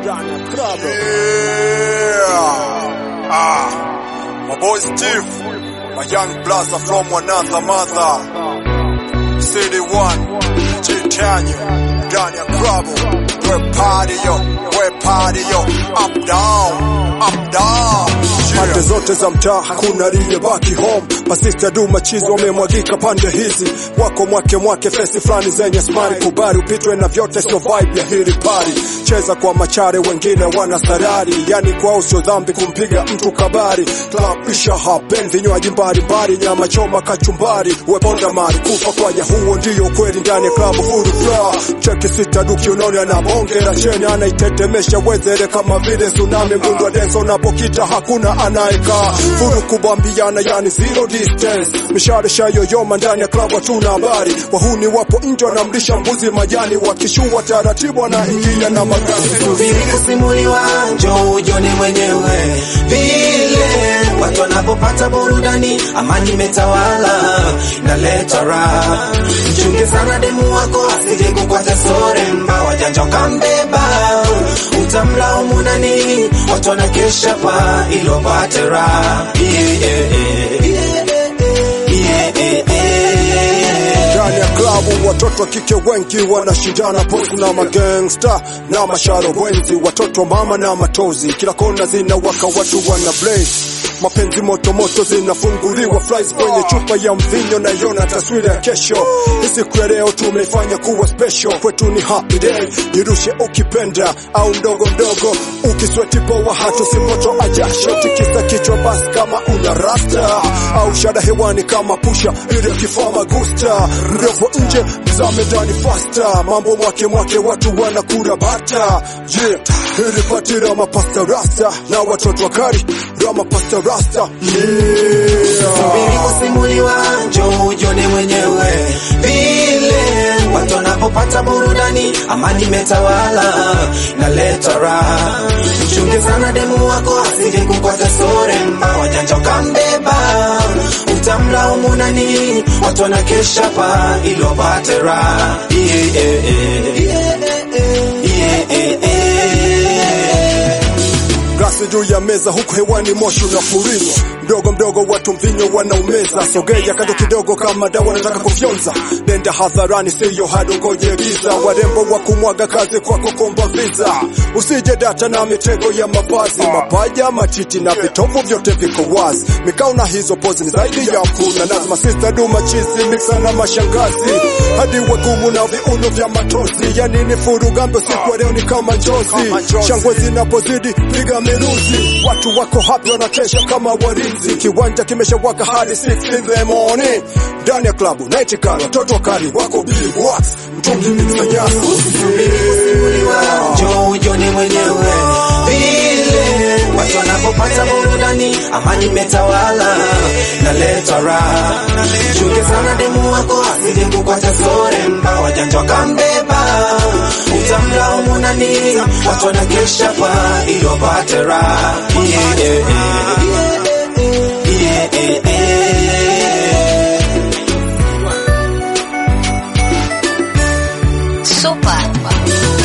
Yeah. Ah. My boy Steve. My young blaster from another mother. City One. Chitanya. Ndani ya klabu. We party yo. We party yo. Up down. Up down. Pande zote za mtaa hakuna aliyebaki home. Masista du machizo wamemwagika pande hizi, wako mwake mwake fesi fulani zenye smari. Kubali upitwe na vyote, sio vibe ya hili pari. Cheza kwa machare, wengine wana sarari, yani kwao sio dhambi kumpiga mtu kabari. Club isha happen, vinywaji mbalimbali, nyama choma, kachumbari, weponda mari, kufa kwaja, huo ndio ukweli ndani ya club full flow. Cheki sita du kiunoni, anabongera cheni, anaitetemesha wezere kama vile tsunami. Mdundo wa dance unapokita hakuna anayekaa furu kubambiana, yani zero distance. Mishare shayoyoma ndani ya klabu, hatuna habari. Wahuni wapo nje wanamlisha mbuzi majani, wakishua taratibu anaingia na magari Subiri kusimuliwa, njoo ujone mwenyewe vile watu wanapopata burudani, amani imetawala, inaleta raha. Mchunge sana demu wako asije kukwata soremba, wajanja wakambeba, utamlaumu nani? Watu wanakesha pa ilo pate raha. Yeah, yeah, yeah. Yeah, yeah, yeah. ndani ya klabu watoto wa kike wengi wanashindana pofu na magangsta na masharo wenzi, watoto mama na matozi, kila kona zinawaka, watu wana blaze mapenzi moto moto zinafunguliwa flies kwenye chupa ya mvinyo na yona taswira ya kesho. Hii siku ya leo tumeifanya kuwa special, kwetu ni happy day. Jirushe ukipenda au mdogo mdogo, ukisweti poa hata usipotoa jasho, tikisa kichwa basi kama una rasta au shada hewani kama pusha ile kifaa magusta mrefu nje mzame ndani fasta, mambo mwake mwake watu wanakula bata yeah. Hili pati rama pasta rasta na watoto wakari rama pasta rasta yeah. Subiri kusimuliwa, njoo ujone mwenyewe vile watu wanapopata burudani, amani imetawala, inaleta raha. Mchunge sana demu wako asije kukwata soremba, wajanja ukambeba, utamlaumu nani? Watu wanakesha pa ilo pate raha. Yeah, yeah, yeah. Yeah, yeah, yeah. glasi juu ya meza huku hewani moshi unafurika mdogo mdogo watu mvinyo wanaumeza sogea kando kidogo kama dawa wanataka kufyonza nenda hadharani siyo hado ngoje giza warembo wa kumwaga kazi kwako komba visa usije data na mitego ya mavazi mapaja matiti na vitovu vyote viko wazi mikao na hizo pozi ni zaidi ya kuna lazima sister du machizi mixa na mashangazi hadi wagumu na viuno vya matozi yani ni furugambe siku ya leo ni kama njozi shangwe zinapozidi piga miruzi watu wako hapi wanakesha kama warinzi kiwanja kimeshawaka hadi 6 in the morning ndani ya klabu night car watoto wakali wako big wax mtungi mixa nyasi Subiri kusimuliwa, njoo ujone mwenyewe vile watu wanapopata burudani, amani imetawala, naleta raha. Chunge sana demu wako asije kukwata soremba, wajanja wakambeba, utamlaumu nani? Watu wanakesha pa ilo pate raha. Yeah, yeah, yeah. Yeah, yeah, yeah. Super.